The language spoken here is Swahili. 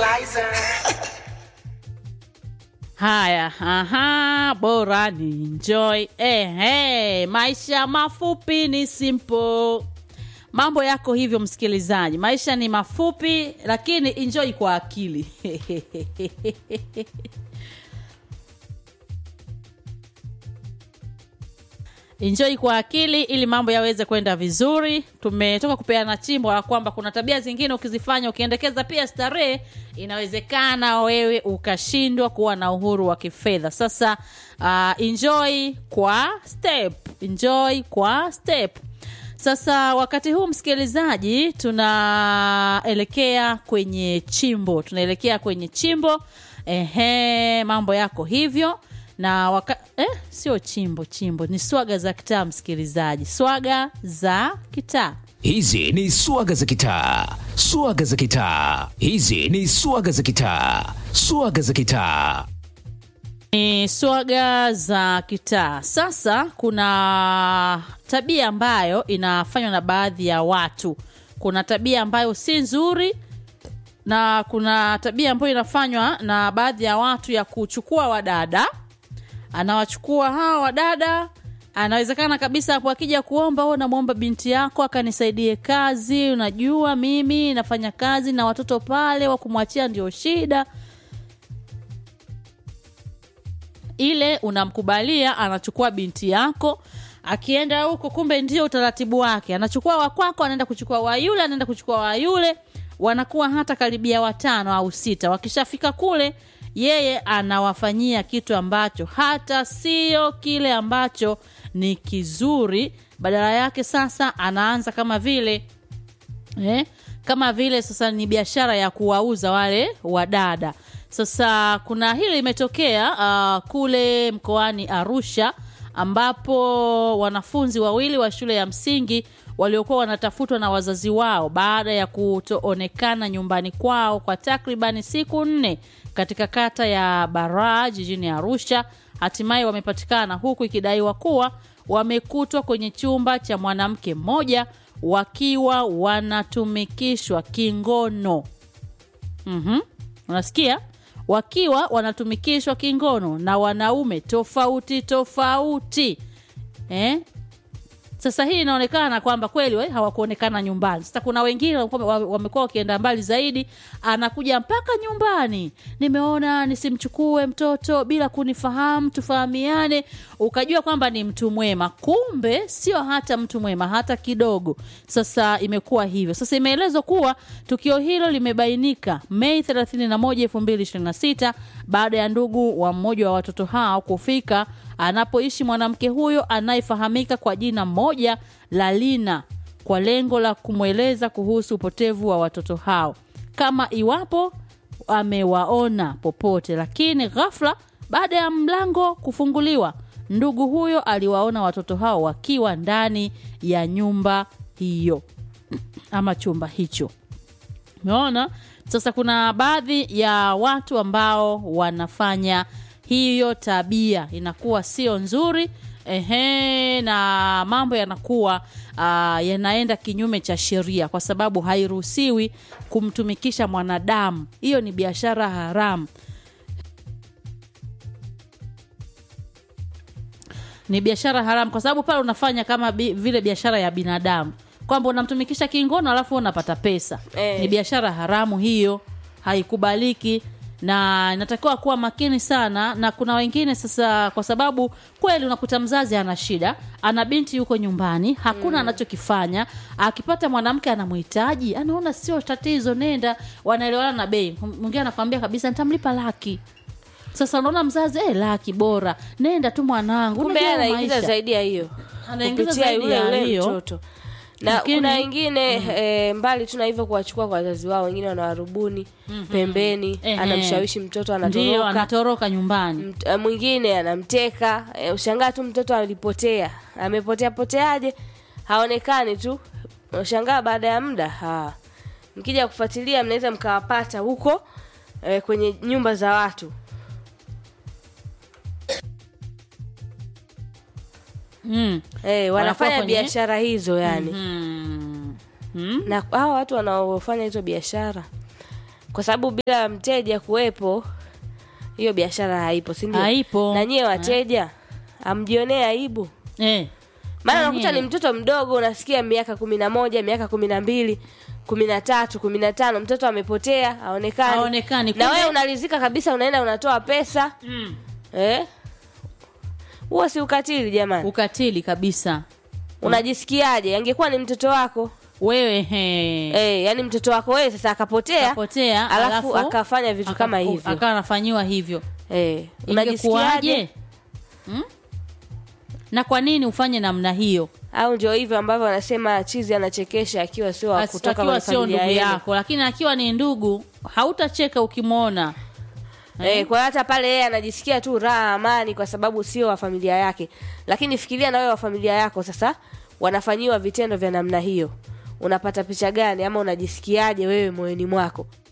fertilizer. Haya, aha, bora ni enjoy. Eh, hey, maisha mafupi ni simple. Mambo yako hivyo, msikilizaji, maisha ni mafupi, lakini enjoy kwa akili. enjoy kwa akili ili mambo yaweze kwenda vizuri. Tumetoka kupeana chimbo la kwamba kuna tabia zingine ukizifanya ukiendekeza pia starehe, inawezekana wewe ukashindwa kuwa na uhuru wa kifedha. Sasa uh, enjoy kwa step, enjoy kwa step. Sasa wakati huu msikilizaji, tunaelekea kwenye chimbo, tunaelekea kwenye chimbo. Ehe, mambo yako hivyo na waka, eh, sio chimbo chimbo, ni swaga za kitaa. Msikilizaji, swaga za kitaa. Hizi ni swaga za kitaa, swaga za kitaa. Hizi ni swaga za kitaa, swaga za kitaa. ni swaga za kitaa. Sasa kuna tabia ambayo inafanywa na baadhi ya watu. Kuna tabia ambayo si nzuri na kuna tabia ambayo inafanywa na baadhi ya watu ya kuchukua wadada, anawachukua hawa wadada anawezekana kabisa hapo akija kuomba o namwomba binti yako akanisaidie kazi unajua mimi nafanya kazi na watoto pale wa kumwachia ndio shida ile unamkubalia anachukua binti yako akienda huko kumbe ndio utaratibu wake anachukua wakwako anaenda kuchukua wa yule anaenda kuchukua wa yule wanakuwa hata karibia watano au sita wakishafika kule yeye anawafanyia kitu ambacho hata sio kile ambacho ni kizuri badala yake sasa anaanza kama vile eh, kama vile sasa ni biashara ya kuwauza wale wadada sasa kuna hili limetokea uh, kule mkoani arusha ambapo wanafunzi wawili wa shule ya msingi waliokuwa wanatafutwa na wazazi wao baada ya kutoonekana nyumbani kwao kwa takribani siku nne katika kata ya baraa jijini arusha hatimaye wamepatikana huku ikidaiwa kuwa wamekutwa kwenye chumba cha mwanamke mmoja wakiwa wanatumikishwa kingono mm-hmm. unasikia wakiwa wanatumikishwa kingono na wanaume tofauti tofauti eh? sasa hii inaonekana kwamba kweli we, hawakuonekana nyumbani sasa kuna wengine wamekuwa- wa- wamekuwa wakienda mbali zaidi anakuja mpaka nyumbani nimeona nisimchukue mtoto bila kunifahamu tufahamiane ukajua kwamba ni mtu mwema kumbe sio hata mtu mwema hata kidogo sasa imekuwa hivyo sasa imeelezwa kuwa tukio hilo limebainika mei 31 2026 baada ya ndugu wa mmoja wa watoto hao kufika anapoishi mwanamke huyo anayefahamika kwa jina moja la Lina kwa lengo la kumweleza kuhusu upotevu wa watoto hao kama iwapo amewaona popote, lakini ghafla baada ya mlango kufunguliwa, ndugu huyo aliwaona watoto hao wakiwa ndani ya nyumba hiyo ama chumba hicho. Umeona? Sasa kuna baadhi ya watu ambao wanafanya hiyo tabia inakuwa sio nzuri ehe, na mambo yanakuwa uh, yanaenda kinyume cha sheria, kwa sababu hairuhusiwi kumtumikisha mwanadamu. Hiyo ni biashara haramu. ni biashara haramu kwa sababu pale unafanya kama bi, vile biashara ya binadamu kwamba unamtumikisha kingono alafu unapata pesa Eh. ni biashara haramu hiyo haikubaliki na inatakiwa kuwa makini sana na kuna wengine sasa kwa sababu kweli unakuta mzazi ana shida ana binti yuko nyumbani hakuna anachokifanya akipata mwanamke anamhitaji anaona sio tatizo nenda wanaelewana na bei mwingine anakwambia kabisa nitamlipa laki sasa unaona mzazi eh, laki bora nenda tu mwanangu kumbe unajua anaingiza maisha. zaidi ya hiyo Anaingiza kupitia zaidi yule ya yule hiyo. mtoto na Lakini- kuna wengine eh, mbali tu na hivyo kuwachukua kwa wazazi wao wengine wanawarubuni pembeni Ehe. anamshawishi mtoto ndio anatoroka anatoroka nyumbani Mt- eh, mwingine anamteka eh, ushangaa tu mtoto alipotea amepotea poteaje haonekani tu ushangaa baada ya muda ha. mkija kufuatilia mnaweza mkawapata huko eh, kwenye nyumba za watu mm. eh, Wanakuwa wanafanya kwenye- biashara hizo yani Mm. Mm. na hawa watu wanaofanya hizo biashara kwa sababu bila mteja kuwepo hiyo biashara haipo si ndio Haipo. na nyie wateja amjionee aibu eh. maana Na unakuta nyie. ni mtoto mdogo unasikia miaka kumi na moja miaka kumi na mbili kumi na tatu kumi na tano mtoto amepotea aonekani Haonekani. na Kumbe- wewe unarizika kabisa unaenda unatoa pesa mm. eh huo si ukatili jamani ukatili kabisa unajisikiaje angekuwa ni mtoto wako wewe he. eh yani mtoto wako wewe sasa akapotea kapotea alafu akafanya vitu kama akaku- hivyo. akawa anafanyiwa hivyo eh ingekuwaje unajisikiaje hmm? na kwa nini ufanye namna hiyo au ndio hivyo ambavyo wanasema chizi anachekesha akiwa sio wa As- kutoka akiwa kwenye sio familia ndugu yenu. yako lakini akiwa ni ndugu hautacheka ukimwona Eh, kwa hata pale yeye anajisikia tu raha amani kwa sababu sio wa familia yake lakini fikiria na wewe wa familia yako sasa wanafanyiwa vitendo vya namna hiyo unapata picha gani ama unajisikiaje wewe moyoni mwako